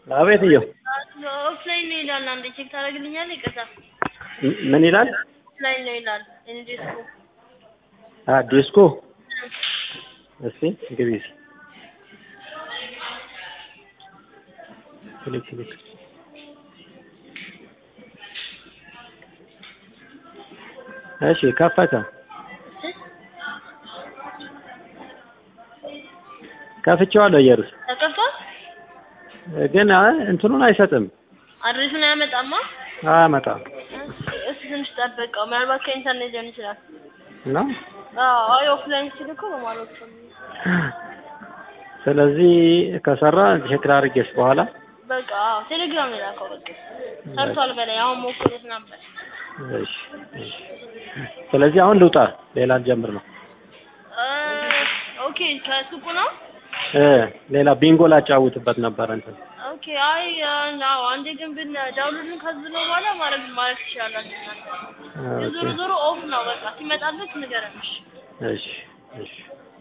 አቤት እየው ኦፍላይን ነው ይላል። አንዴ ቼክ ታደርግልኛለህ? ይቅርታ ም- ምን ይላል? ኦፍላይን ነው ይላል። ኢንዲስኮ አ ዲስኮ እስቲ ግቢ እስኪ ክሊክ ክሊክ እሺ ከፈተ ከፍቼዋለሁ እየሩስ ተከፍቷል። ግን አ እንትኑን አይሰጥም አድሬሱን አያመጣማ። አያመጣም እስኪ ትንሽ ጠብቀው፣ ምናልባት ከኢንተርኔት ሊሆን ይችላል። እና አዎ አይ ኦፍላይን ሲል እኮ በማለት ነው። ስለዚህ ከሰራ ቼክ ላድርጌስ በኋላ በቃ አዎ ቴሌግራም ላይ ላከው። በቃ ሰርቷል በላይ አሁን ሞክሩት ነበር። እሺ እሺ ስለዚህ አሁን ልውጣ ሌላ ልጀምር ነው እ ኦኬ ከሱቁ ነው። እ ሌላ ቢንጎ ላጫውትበት ነበር እንትን ኦኬ አይ አዎ አንዴ ግን ብን ዳውንሎድን ካዝነው በኋላ ማድረግ ማድረግ ትችላላችሁ እናንተ። ኦኬ ዞሮ ዞሮ ኦፍ ነው በቃ ሲመጣልህ ንገረን። እሺ። እሺ እሺ